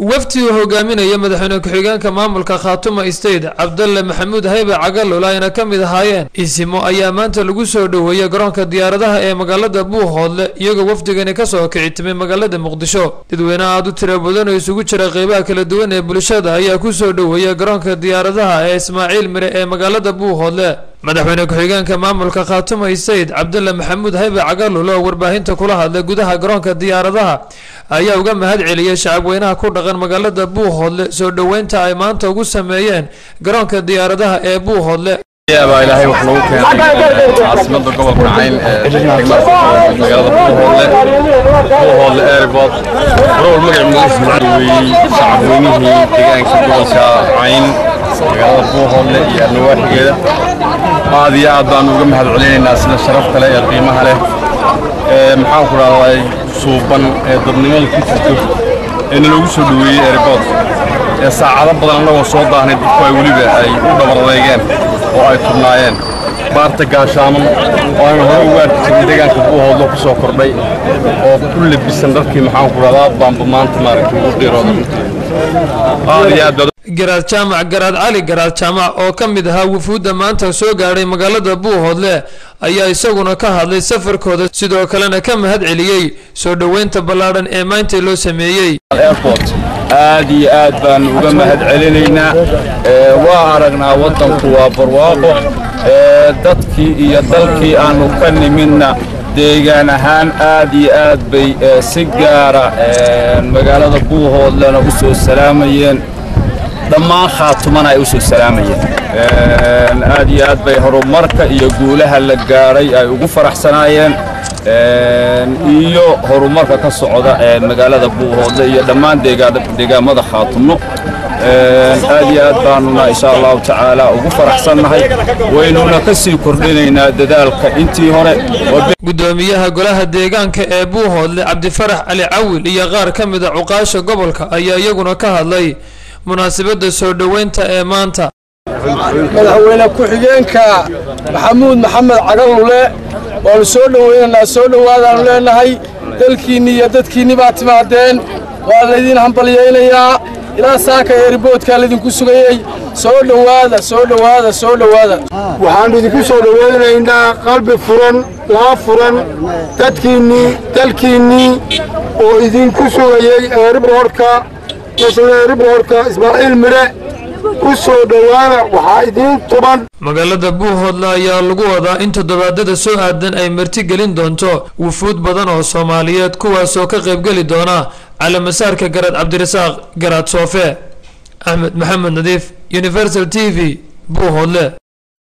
wafdi uu hogaaminaya madaxweyne ku-xigeenka maamulka khaatuma state cabdalle maxamuud haybe cagalul ayna ka mid ahaayeen isimo ayaa maanta lagu soo dhoweeyey garoonka diyaaradaha ee magaalada buuhoodle iyagoo wafdigani kasoo kici timay magaalada muqdisho dadweyne aad u tira badan oo isugu jira qeybaha kala duwan ee bulshada ayaa kusoo dhoweeyey garoonka diyaaradaha ee ismaaciil mire ee magaalada buuhoodle madaxweyne ku-xigeenka maamulka khaatuma state cabdalle maxamuud haybe cagalul oo warbaahinta kula hadlay gudaha garoonka diyaaradaha ayaa uga mahad celiyey shacabweynaha ku dhaqan magaalada buuhoodle soo dhoweynta ay maanta ugu sameeyeen garoonka diyaaradaha ee buuhoodle baa ilaahay wax lagu keenay caasimada gobolka cayn ee degmada magaalada buuhoodle buuhoodle airport rowr magac magaciisa weeyey shacabweynihii deegaanka gobolka cayn magaalada buuhoodle iyo nawaaxigeeda aad iyo aad baanu uga mahad celinaynaa sida sharafta leh ee qiimaha leh ee maxaan ku dhahday suuban ee dadnimada ku jirto ee nalagu soo dhoweeyey airport ee saacado badan annagoo soo daahnay dadku ay weliba ay u dhabardeegeen oo ay tubnaayeen baarta gaashaaman oo aynu hore ugu arki jirin deegaanka buuhoodlo ku soo kordhay oo ku labisan dharkii maxaan ku dhahdaa baanba maanta maaragtay ugu qiirooda aad iyo aad baad garaad jaamac garaad cali garaad jaamac oo ka mid ahaa wufuudda maanta soo gaadhay magaalada buuhoodle ayaa isaguna ka hadlay safarkooda sidoo kalena ka mahad celiyey soo dhoweynta ballaadhan ee maanta loo sameeyey airport aad iyo aad baanu uga mahad celinaynaa waa aragnaa waddanku waa barwaaqo dadkii iyo dalkii aanu ka nimidna deegaan ahaan aad iyo aad bay si gaara magaalada buuhoodlena u soo salaamayeen dhammaan khaatumana ay u soo salaamayeen aad iyo aad bay horumarka iyo guulaha la gaadhay ay ugu faraxsanaayeen iyo horumarka ka socda magaalada buuhoodle iyo dhammaan deegaamada khaatumno aad iyo aad baanuna insha allahu tacaala ugu faraxsannahay waynuna ka sii kordhinaynaa dadaalka intii hore gudoomiyaha golaha deegaanka ee buuhoodle cabdifarax cali cawil iyo qaar ka mid a cuqaasha gobolka ayaa iyaguna ka hadlay munaasabadda soo dhoweynta ee maanta madaxweyne ku-xigeenka maxamuud maxamed cagalule waannu soo dhoweynaynaa soo dhowaadaannu leenahay dalkiinni iyo dadkiinni baa timaadeen waa laydin hambalyaynayaa ilaa saaka eeriboodkaa laydinku sugayey soo dhowaada soo dhowaada soo dhowaada waxaannu idinku soo dhowaynaynaa qalbi furan laa furan dadkiinnii dalkiinnii oo idinku sugayey eeriboodhka nasla eeriboodhka ismaaciil midhe ku soo dhowaada waxaa idiin tuban magaalada buuhoodle ayaa lagu wadaa in toddobaadada soo aadan ay marti gelin doonto wufuud badan oo soomaaliyeed kuwaasoo ka qaybgeli doona calamasaarka garaad cabdirasaaq garaad soofe axmed maxamed nadiif universal t v buuhoodle